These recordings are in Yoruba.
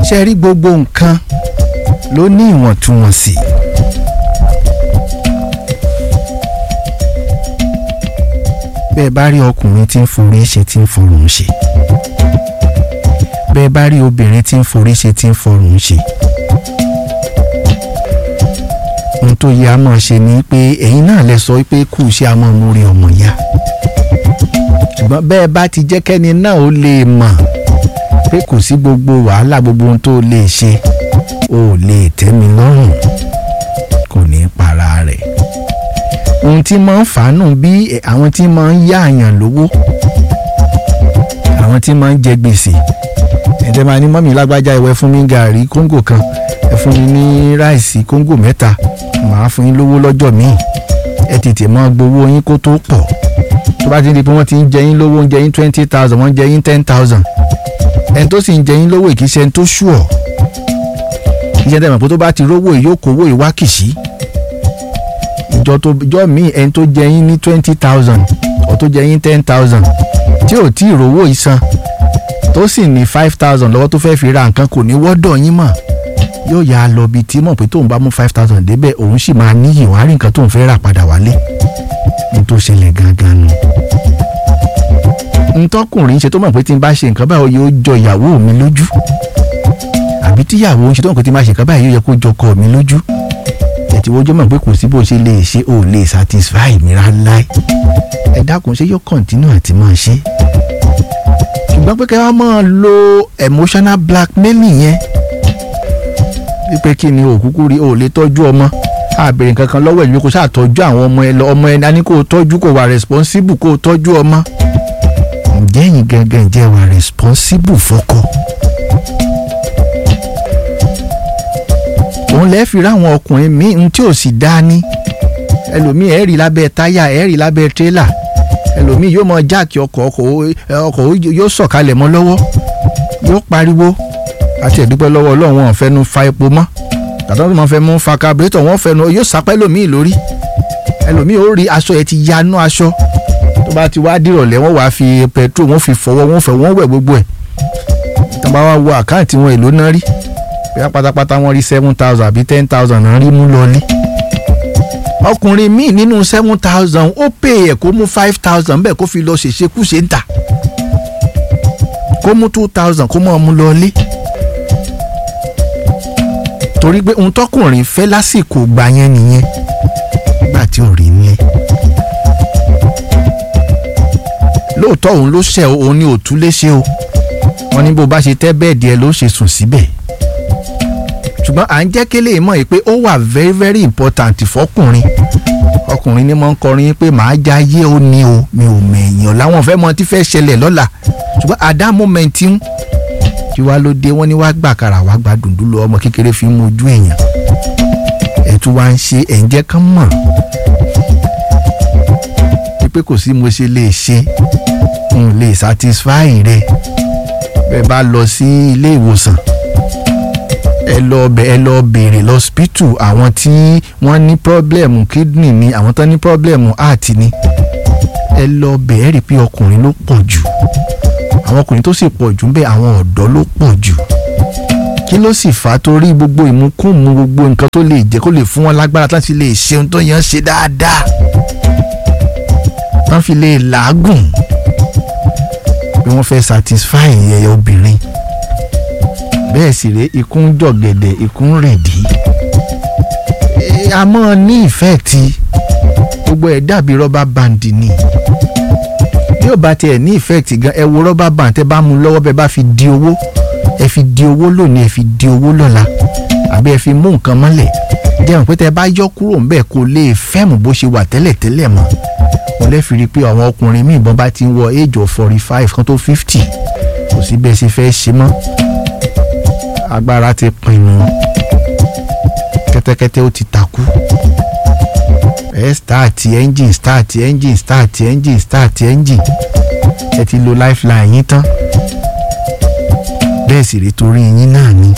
ṣe rí gbogbo nǹkan ló ní ìwọ̀ntúnwọ̀nsì. bẹ́ẹ̀ bá rí ọkùnrin tí ń forí ṣe tí ń fọrùn ṣe bẹ́ẹ̀ bá rí obìnrin tí ń forí ṣe tí ń fọrùn ṣe ohun tó yẹ a máa ṣe ni pé ẹ̀yin náà lè sọ pé kù ṣe a máa múre ọmọ ya ṣùgbọ́n bẹ́ẹ̀ bá ti jẹ́ kẹ́ni náà ó lè mọ̀ pé kò sí gbogbo wàhálà gbogbo ohun tó lè ṣe ó lè tẹ́ mi lọ́rùn kò ní í para rẹ̀ ohun tí máa ń fàánù bí àwọn tí máa ń yá àyàn lówó àwọn tí máa ń jẹ gbèsè ẹ̀dẹ̀ máa ní mọ́mí lágbájá ìwẹ̀ fún mi gàrí kóńgò kan ẹ fún mi ní ráìsì kóńgò mẹ́ta màá fún yín lówó lọ́jọ́ míì ẹ tètè máa gbowó yín kó tó pọ̀ tó bá ti di pé wọ́n ti ń jẹ yín lówó ń jẹ yín twenty thousand wọ́n ń jẹ yín ten thousand ẹni tó sì ń jẹ yín lówó ìkíṣẹ́ ẹni tó ṣùọ̀ ìṣẹ́ tẹ̀mọ̀ pé tó bá ti rówó ìyókòwò ìwákìsí ìjọ tó ìjọ míì ẹni tó jẹ yín ní twenty thousand ọ̀ tó jẹ yín ten thousand tí ò tí ì rówó ìsan tó sì ní five thousand lọ́wọ́ tó fẹ́ fi ra nǹkan kò ní wọ́dọ̀ yín mọ̀ yóò yà á lọ bíi tí mọ̀ pé tóun bá mú five thousand débẹ̀ òun sì máa níyì wọ́n á rí nǹkan tóun fẹ́ rà padà wálé ní tó ṣẹlẹ̀ gangan nù. ntọ́kùnrin ṣe tó mọ̀ pé tí n bá ṣe nǹkan báyìí yóò jọ ìyàwó mi lójú àbí tíyàwó ń ṣe tó mọ̀ pé tí n bá ṣe nǹkan báyìí yóò yẹ kó jọ ọkọ mi lójú ẹ̀tí wọ́n jọ mọ̀ pé kò sí bó ṣe lè ṣe ò lè satisfy mi rárá ẹ dákun ṣé yóò continue àti máa ṣe ṣùgbọ́n pé kẹ́ wá máa lo emotional blackmailing yẹn wípé kí ni òkúkú rí o lè tọ́jú ọmọ àbẹ̀rẹ̀ nǹkan kan lọ́wọ́ ìlú kò sáà tọ́jú àwọn ọmọ ẹ lọ ọmọ ẹ ní kó o tọ́jú kó o wà responsible kó o tọ́jú ọmọ ǹjẹ́ yín gangan jẹ́ wà responsible fọ́kọ. òun lẹ́ẹ̀ fi ráwọn ọkùnrin míì ń tí ò sì dá ní ẹlòmíì ẹ̀ẹ́rì lábẹ́ táyà ẹ̀ẹ́rì lábẹ́ tírélà ẹlòmíì yóò mọ jáàkì ọkọ̀ ọkọ̀ yóò sọ̀kalẹ̀ mọ́ lọ́wọ́ yóò pariwo àti ẹ̀dúpẹ́ lọ́wọ́ ọlọ́run wọn fẹ́nu fa epo mọ́ tàbí wọn máa fẹ́ mú fa kaburétọ̀ wọn fẹ́nu yóò sápẹ́ lòmíì lórí ẹlòmíì ó rí aṣọ ẹ̀ ti yanú aṣọ tó bá ti wá dìrọ̀lẹ́ wọ́n wàá fi petrol wọ́n fi fọwọ́ wọ́n fẹ́ wọ́n wẹ̀ gbogbo ẹ̀ tó bá wá wo àkáǹtì wọn èlò náà rí bóyá pátápátá wọ́n rí seven thousand àbí ten thousand náà rí mú lọlé ọkùnrin míì nínú seven thousand ó pè é kó mú five thousand bẹ́ẹ̀ kó fi lọ ṣèṣekúṣe ń tà kó mú two thousand kó mọ̀ ọ́ mú lọlé torí pé ohun tọkùnrin fẹ́ lásìkò gbà yẹn nìyẹn nígbà tí ò rí nílé lóòótọ́ òun ló ṣẹ̀ òun ní òtún léṣe o wọ́n ní bó bá ṣe tẹ́ bẹ́ẹ̀dì ẹ ló ṣe sùn síbẹ̀ ṣùgbọ́n à ń jẹ́ kélé mọ̀ pé ó wà very very important fọkùnrin ọkùnrin ni mo ń kọrin pé màá já yé ó ní o mi ò mẹ̀yàn láwọn fẹ́ mọ tí fẹ́ ṣẹlẹ̀ lọ́la ṣùgbọ́n at that moment ń tí wàá ló dé wọ́n ní wàá gbà kára wàá gba dùndún lọ ọmọ kékeré fi ń mojú èèyàn ẹ̀ tún wá ń ṣe ẹ̀ ń jẹ́ kán mọ̀ wípé kò sí mo ṣe lè ṣe n lè satisfy rẹ bẹ́ẹ̀ bá lọ sí ilé ìwòsàn ẹ lọ bẹ ẹ lọ béèrè lọ́spítù àwọn tí wọ́n ní pọ́blẹ́mù kídìnì ni àwọn tó ní pọ́blẹ́mù heart ni ẹ lọ bẹ̀ ẹ́ rí i pé ọkùnrin ló pọ̀ jù àwọn ọkùnrin tó sì pọ̀ jù ń bẹ àwọn ọ̀dọ́ ló pọ̀ jù kí ló sì fà á torí gbogbo ìmúkùmù gbogbo nǹkan tó lè jẹ́ kó lè fún wọn lágbára láti lè ṣe ohun tó yẹn ṣe dáadáa wọ́n fi lè làágùn bí wọ́n fẹ́ satisfy ẹ̀yẹ obìnrin bẹ́ẹ̀ sì rèé ikú ń jọ̀gẹ̀dẹ̀ ikú ń rẹ̀dí a mọ́ ní ìfẹ́ ti gbogbo ẹ̀ dàbí rọ́bà bandi ni bí ó bá tiẹ̀ ní effect gan ẹ wo rọ́bà band tẹ́ bá mú lọ́wọ́ bẹ́ẹ̀ bá fi di owó ẹ fi di owó lónìí ẹ fi di owó lọ́la àbí ẹ fi mú nǹkan mọ́lẹ̀ jẹun pé tẹ́ bá yọ kúrò ńbẹ̀ kò lè fẹ́mù bó ṣe wà tẹ́lẹ̀tẹ́lẹ̀ mọ́ wọ́n lè fi rí i pé àwọn ọkùnrin míì bọ́n bá ti ń wọ age of forty five kan tó fifty kò sí bẹ́ẹ̀ ṣe fẹ́ ṣe mọ́ agbára ti pinnu kẹ́tẹ́kẹ́tẹ́ ó ti takú ẹ start engine start engine start engine start engine ẹ ti lo lifeline yín tán bẹ́ẹ̀ sì rí torí yín náà ni.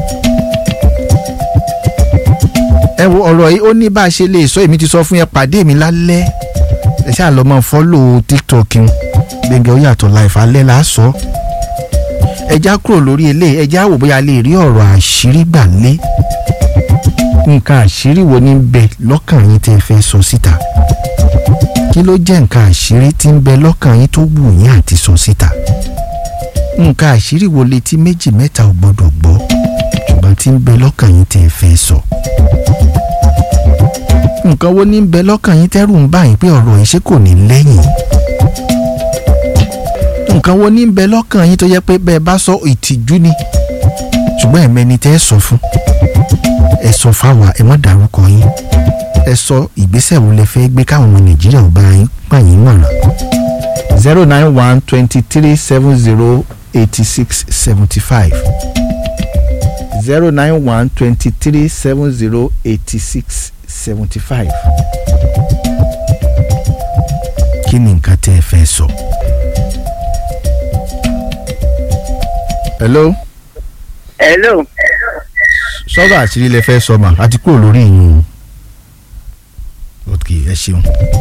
ẹ wo ọ̀rọ̀ yìí ó ní bá a ṣe lè sọ èmi ti sọ fún yẹn pàdé mi lálẹ́ ẹ ṣáà lọ máa fọ́lò tiktok n gbẹ̀ngẹ̀ ó yàtọ̀ life alẹ́ là á sọ ẹja kúrò lórí eléyìí ẹja wò bóyá lè rí ọ̀rọ̀ àṣírí gbà lé nǹkan àṣírí wo ní bẹ lọ́kàn yín tẹ́ ẹ fẹ́ sọ síta kí ló jẹ́ nǹkan àṣírí tí ń bẹ lọ́kàn yín tó wù yín àti sọ síta nǹkan àṣírí wo létí méjì mẹ́ta ò gbọ́dọ̀ gbọ́ ṣùgbọ́n tí ń bẹ lọ́kàn yín tẹ́ ẹ fẹ́ sọ nǹkan wo ní ń bẹ lọ́kàn yín tẹ́rù ń bá yín pé ọ̀rọ̀ yìí ṣé kò ní lẹ́yìn nǹkan wo ní ń bẹ lọ́kàn yín tó yẹ pé bẹ́ẹ̀ bá sọ ìtìjú ni ṣùgbọ́n ẹ̀mẹ́ni tẹ́ ẹ sọ fún ẹ sọ fáwa ẹ má dárúkọ yín ẹ sọ ìgbésẹ̀ wo lẹ fẹ́ gbé káwọn ọmọ nàìjíríà ò bá yín gbà yín mọ̀ràn. zero nine one twenty three seven zero eighty six seventy five zero nine one twenty three seven zero eighty six seventy five. kí ni nǹkan tẹ́ ẹ fẹ́ sọ. hello hello sọ́dọ̀ àṣírí lẹ fẹ́ sọ mà àti kúrò lórí yín o ok ẹ ṣeun.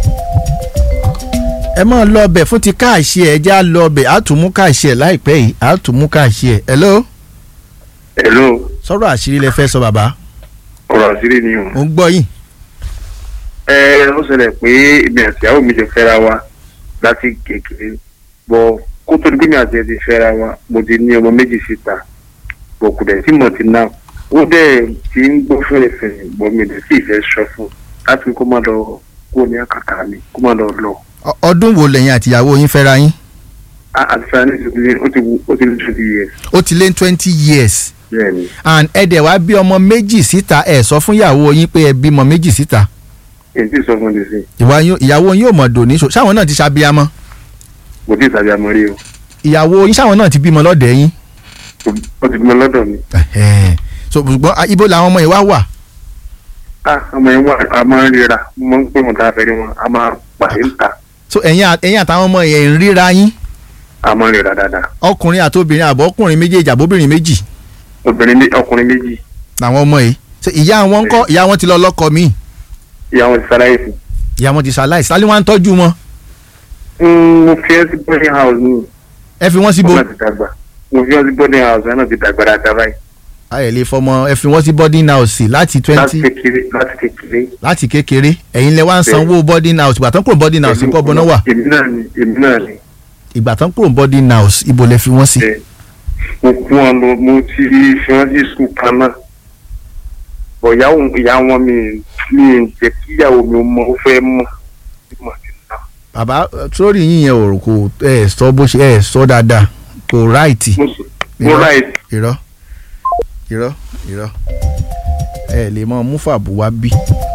ẹ máa lọ ọbẹ̀ fún ti káàṣì ẹ̀ já lọ ọbẹ̀ á tún mú káàṣì ẹ̀ láìpẹ́ yìí á tún mú káàṣì ẹ̀ hello hello sọ́dọ̀ àṣírí lẹ fẹ́ sọ bàbá ọ̀rọ̀ àṣírí ni o. mo ń gbọ́ yín. ẹ ó ṣẹlẹ̀ pé èmi àti ìyàwó mi ti fẹ́ra wa láti kékeré bọ̀ kó tó di pé mi àti ẹ ti fẹ́ra wa mo ti ní ọmọ méjì síta bọ̀ kò dẹ̀ tí mo ti náà ó dẹ̀ ti ń gbọ́ fẹ́rẹ̀fẹ́rẹ̀ bọ̀ mi dẹ̀ sì fẹ́ sọ fún láti kó má lọ kó ní àkàtà mi kó má lọ lọ. Ọ- ọdún wo lẹ́yìn àtìyàwó yín fẹ́ra yín a àti fẹ́ra ní ìṣòkè ó ti wù- ó ti ní twenty years ó ti lé twenty years bẹ́ẹ̀ ni and ẹ dẹ̀ wá bí ọmọ méjì síta ẹ sọ fún ìyàwó yín pé ẹ bímọ méjì síta èyí tí sọ fún mi sí ìwà yín- ìyàwó yín ò mọ̀ dòní so ṣáwọn náà ti ṣàbíamọ kò tí ì tàbí àmọ́ rí o ìyàwó yín ṣáwọn náà ti bímọ lọ́dẹ̀ yín Kò- ó ti bímọ lọ́dọ̀ mi. Ẹ̀hẹ́n. so ṣùgbọ́n a- ibo làwọn ọmọ yìí wá wà ah ọmọ yẹn wà a máa ń ríra mo máa ń pè wọn tá a fẹ́ rí wọn a máa pàdé ń ta so ẹ̀yin à- ẹ̀yin àtàwọn ọmọ yẹn ń ríra yín a máa ń ríra dáadáa ọkùnrin àti obìnrin àbọ̀ ọkùnrin méjèèjì àbóbìnrin méjì obìnrin mé- ọkùnrin méjì làwọn ọmọ yìí so ìyá wọn ńkọ́ ìyá wọn ti lọ lọ́kọ míì ìyá wọn ti sáláyé fún ìyá wọn ti ṣaláìsí sálí wọn á ń tọ́jú wọn un. mo fi ẹ́ sí boarding house ní ẹ fi wọ́n síbo ọmọ ti dàgbà mo fi ẹ́ sí boarding house ẹ̀ náà ti dàgbà dáadáa báyìí ayẹ̀ lè fọmọ ẹ fi wọ́n sí boarding house láti láti twenty kékeré láti kékeré. láti kékeré ẹ̀yin lẹ wá ń sanwó boarding house ìgbà tán kúrò boarding house ńkọ́ bọ́ná wà èmi náà ni èmi náà ni ìgbà tán kúrò boarding house ibo lẹ fi wọ́n sí. ẹ mo kún wọn lọ mo ti fi wọn sí sùn kan náà bọ̀ ìyá wọn ìyá wọn mi mi ì jẹ́ kí ìyàwó mi mọ ó fẹ́ mọ̀ mo ti nà. bàbá sórí yín yẹn ò kò ẹ sọ bó ṣe ẹ sọ dáadáa kò ráìtì mo sọ mo Irọ́. ráì irọ́ irọ́ irọ́ ẹ lè mọ múfàbù wá bí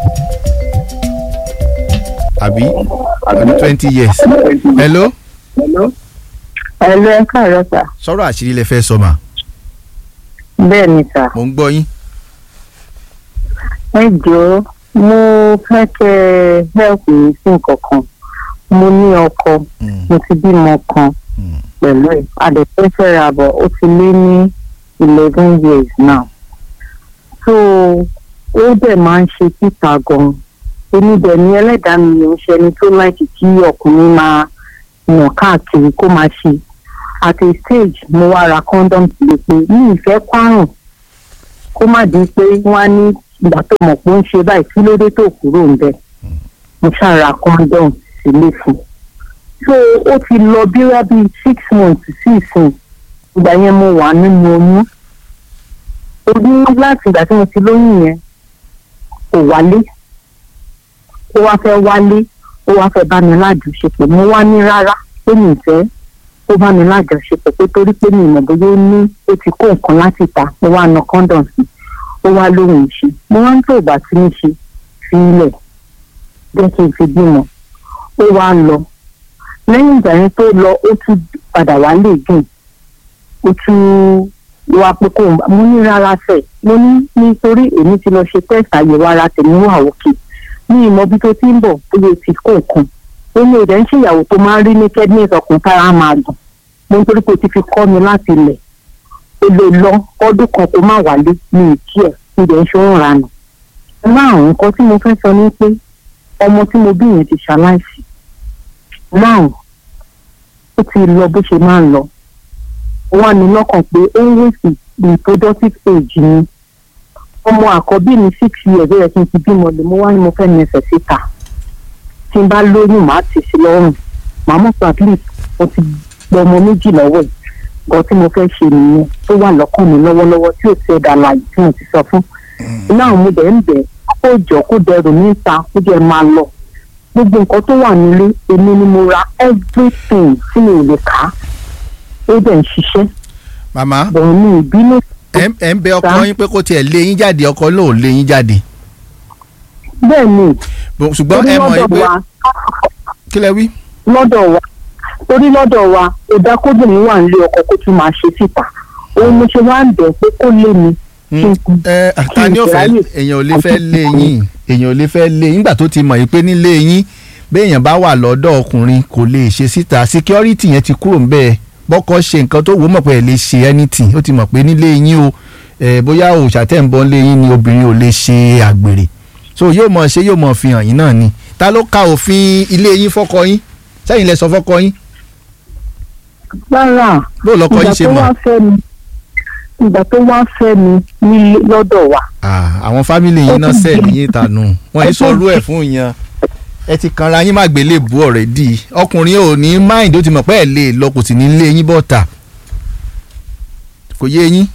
àbí àbí twenty years hello Ẹ̀lú ẹ káàárọ̀ sà. sọ̀rọ̀ àṣírí lẹ fẹ́ sọ mà Bẹ́ẹ̀ ni sà. mò ń gbọ́ yín Ẹ jọ̀ọ́ mo fẹ́ kẹ́ ẹ help mi sí nǹkan kan. Mo ní ọkọ, Mm, mo ti bímọ kan mm. pẹ̀lú ẹ̀. Adẹ̀fẹ́ fẹ́ra bọ̀ ó ti lé ní eleven years now. So ó dẹ̀ máa ń ṣe títà gan-an. Èmi dẹ̀ ní ẹlẹ́dàá mi ò ń ṣe ẹni tó láìkì kí ọkùnrin máa yàn káàkiri kó máa ṣe. At a stage mo wá ra condom sílé pé mi ì fẹ́ kwárùn kó má di pé wọ́n á ní ìgbà tó mọ̀ pé ó ń ṣe báyìí kí ló dé tó kúrò ń bẹ̀. mo ṣàrà condom sílé fún un. so ó ti lọ bí wá bíi six months sí ìsìn ìgbà yẹn mo wà nínú oyún. oyún láti ìgbà tí mo ti lóyún yẹn kò wálé ó wá fẹ́ wálé ó wá fẹ́ bá mi lájọṣepọ̀ mo wá ní rárá pé mi ì fẹ́ ó bá mi lájọṣepọ̀ pé torí pé mi ìmọ̀ bóyá ó ní ó ti kó nǹkan láti ta mo wá na condom sí ó wá lóhùn ìṣe mo wá ń tó ìgbà tí ń ṣe fi ilẹ̀ jẹ́ kí n fi bímọ ó wá lọ lẹ́yìn ìgbà yẹn tó lọ ó tún padà wá lè gùn ó tún wá pé kó mo ní rárá fẹ̀ mo ní nítorí èmi ti lọ ṣe test àyẹ̀wò ara tèmi wà òkè ní ìmọ̀ bí tó ti ń bọ̀ bóyá o ti kó nǹkan ó ní ìdẹ́ ń ṣèyàwó tó máa ń rí ní kẹ́dínẹ̀sì ọkùnrin tára máa dùn mo nítorí pé o ti fi kọ́ mi láti ilẹ̀ o lè lọ ọdún kan kó má wálé ní ìkí ẹ̀ ìdẹ́ ń ṣe ń ranù. láàrún nǹkan tí mo fẹ́ sọ ni pé ọmọ tí mo bí yẹn ti ṣaláìsí láàrún ó ti lọ bó ṣe máa ń lọ wà ní lọ́kàn pé ó ń wèsì reproductive age ni ọmọ àkọ́bí mi six years ó yẹ kí n ti bímọ lè mo wá ní mo fẹ́ nẹsẹ̀ síta tí n bá lóyún màá tì sí lọ́rùn màá mọ̀ pé at least mo ti gbọ́ ọmọ méjì lọ́wọ́ ẹ̀ gan tí mo fẹ́ ṣe nìyẹn tó wà lọ́kàn mi lọ́wọ́lọ́wọ́ tí ò ti ẹ̀dá láàyè tí mo ti sọ fún iná àwọn mo dẹ̀ ń bẹ̀ kó jọ kó dẹrù níta kó jẹ́ máa lọ gbogbo nǹkan tó wà nílé èmi ni mo ra everything tí mi ò lè kà á ó dẹ̀ ń ṣiṣẹ́ màmá bẹ̀rù ní ìbínú ẹ ẹ ń bẹ ọkọ Sá. yín pé kó tiẹ̀ lé yín jáde ọkọ náà ò lé yín jáde bẹ́ẹ̀ ni Bó- ṣùgbọ́n torí ẹ mọ̀ lọ́dọ̀ pé wa kí lẹ wí. lọ́dọ̀ wa torí lọ́dọ̀ wa ìdá kóbìnrin wà nílé ọkọ kó tún máa ṣe síta òun mo ṣe wá ń bẹ̀ pé kó lé mi kí n kú ẹ ta ni ó fẹ́ ráyè. èèyàn ò lè fẹ́ lé yín èèyàn ò lè fẹ́ lé yín nígbà tó ti mọ̀ yìí pé nílé yín béèyàn bá wà lọ́dọ̀ ọkùnrin kò lè ṣe síta security yẹn ti kúrò ńbẹ̀ bọ́kọ ṣe nǹkan tó wò ó mọ̀ pé ẹ̀ lè ṣe anything ó ti mọ̀ pé nílé yín o ẹ̀ bóyá òòṣà tẹ̀ ń bọ́ nílé yín ni obìnrin ò lè ṣe àgbèrè so yóò mọ̀ ṣe yóò mọ̀ fi hàn yín náà ni ta ló ka òfin ilé yín fọ́kọ yín sẹ́yìn lẹ sọ fọ́kọ yín rárá bó lọ́kọ ìgbà yín ṣe tó mọ̀ wá fẹ́ mi ìgbà tó wá fẹ́ mi ní lọ́dọ̀ wa Ah, àwọn fámìlì yín náà Ó ti sẹ́ẹ̀lì di- yín tànù wọ́n yìí ó ti sọ orú ẹ̀ di- fún yan ẹ ti kanra yín má gbélé bu ọ̀rẹ́ dì í ọkùnrin ò ní máìndì ó ti mọ̀ pé ẹ̀ lè lọ kò sì ní lé yín bọ́ta kò yé yín.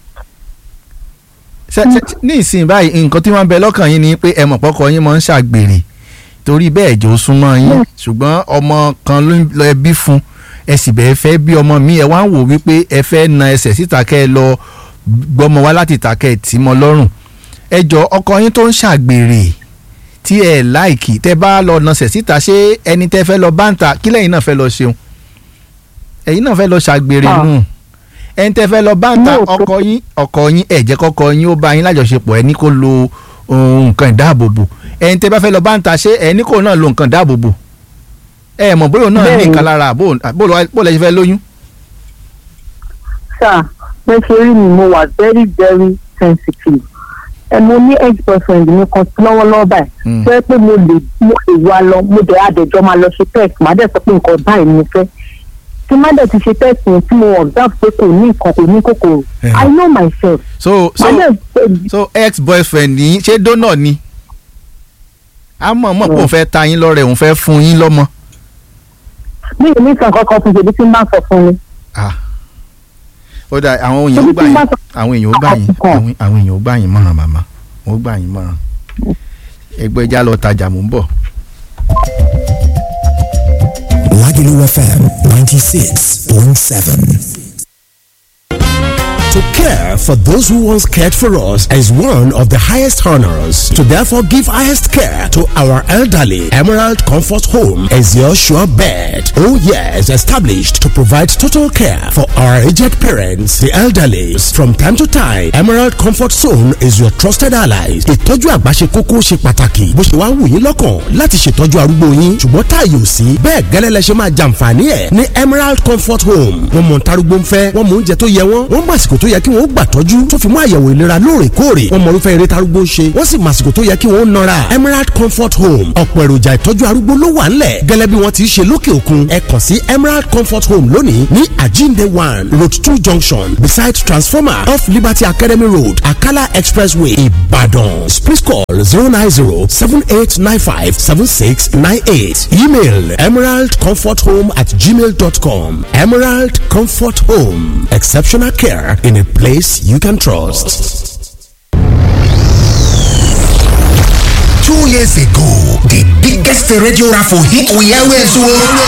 Ṣé- ṣé- ní ìsìn báyìí nǹkan tí wọ́n ń bẹ lọ́kàn yín ni pé ẹ mọ̀ pọ́kọ yín máa ń ṣàgbèrè torí bẹ́ẹ̀ jò súnmọ́ yín ṣùgbọ́n ọmọ kan ló ń lọ ẹbí fún ẹ sì bẹ́ẹ̀ fẹ́ bí ọmọ mi ẹ wá ń wò wípé ẹ fẹ́ na ẹsẹ̀ síta kẹ́ ẹ lọ gbọ́mọ wá láti ìta kẹ́ ẹ tì í mọ́ lọ́rùn ẹ jọ ọkọ yín tó ń ṣàgbèrè tí ẹ láìkì tẹ bá lọ nasẹ̀ síta ṣé ẹni tẹ fẹ́ lọ báńtà kí lẹ́yìn náà fẹ́ lọ ṣeun ẹ̀yin náà fẹ́ lọ ṣàgbèrè Ah. nù ẹni tẹ fẹ́ lọ báńtà No, kò- ọkọ yín ọkọ yín ẹ jẹ́ kọ́kọ yín ó bá yín lájọṣepọ̀ ẹ ní kó lo ohun nǹkan ìdáàbòbò ẹni tẹ bá fẹ́ lọ báńtà ṣé ẹ ní kó náà lo nǹkan ìdáàbòbò ẹ mọ̀ bóyá òun náà ní Bẹ́ẹ̀ni. nǹkan lára bó bó lọ bó lẹ ṣe fẹ́ lóyún. sáà bẹ́ẹ̀ ṣe rí mi mo wà very very sensitive ẹ mo ní ex boyfriend mi kan lọ́wọ́lọ́wọ́ báyìí Mm. tó yẹ pé mo lè mo lè wá lọ mo dẹ̀ àdẹ̀jọ́ máa lọ ṣe test màá dẹ̀ sọ pé nǹkan báyìí ni mo fẹ́ tí má dẹ̀ ti ṣe test yẹn tí mo observe pé kò ní nǹkan kò ní kòkòrò Eh. I know myself so so màá dẹ̀ so ex boyfriend yín ṣé dónà ni a mọ̀ mọ̀ pé òun fẹ́ ta yín lọ́rẹ̀ òun fẹ́ fún yín lọ́mọ. mi ò ní sàn kankan fún ṣèbí tí n bá sọ fún mi Ah. ó dà àwọn èèyàn ó Torí gbà tí yín bá sọ- àwọn èèyàn ó gbà yín Àkọ́kọ́. àwọn àwọn èèyàn ó gbà yín mọ̀ràn màmá ó gbà yín mọ̀ràn ẹgbẹ́ ẹja lọ tajà mò ń bọ̀. Lagelu FM 96.7. To care for those who once cared for us is one of the highest honors. To therefore give highest care to our elderly, Emerald Comfort Home is your sure bet. Oh yes, established to provide total care for our aged parents, the elderly. From time to time, Emerald Comfort Zone is your trusted ally. Ìtọ́jú àgbà ṣe kókó ṣe pàtàkì. Bó ṣe wá wù yín lọ́kàn láti ṣètọ́jú arúgbó yín. Ṣùgbọ́n táàyè ò sí. Bẹ́ẹ̀ gẹ́lẹ́ lẹ ṣe máa jàǹfààní ẹ̀ ní Emerald Comfort Home. Wọ́n mọ̀ ntarúgbó ń fẹ́, wọ́n mọ̀ oúnjẹ tó yẹ wọ́n, wọ́n mọ̀ àsìkò tó yẹ kí wọ́n gbà tọ́jú tó fi mú àyẹ̀wò ìlera lóòrèkóòrè. Wọ́n mọ̀ irúfẹ́ eré tarúgbó ń ṣe, wọ́n sì mọ̀ àsìkò tó yẹ kí wọ́n nọra. Emerald Comfort Home ọ̀pọ̀ èròjà ìtọ́jú arúgbó ló wà ńlẹ̀ gẹ́lẹ́ bí wọ́n ti ṣe lókè òkun. Ẹ kàn sí Emerald Comfort Home lónìí ní Ajinde one Road two junction beside transformer off Liberty Academy Road Akala Expressway Ibadan. Please call zero nine zero seven eight nine five seven six nine eight. Email emeraldcomforthome at gmail.com. Emerald Comfort Home. Exceptional care in a place you can trust. Two years ago, the biggest radio raffle hit we always won.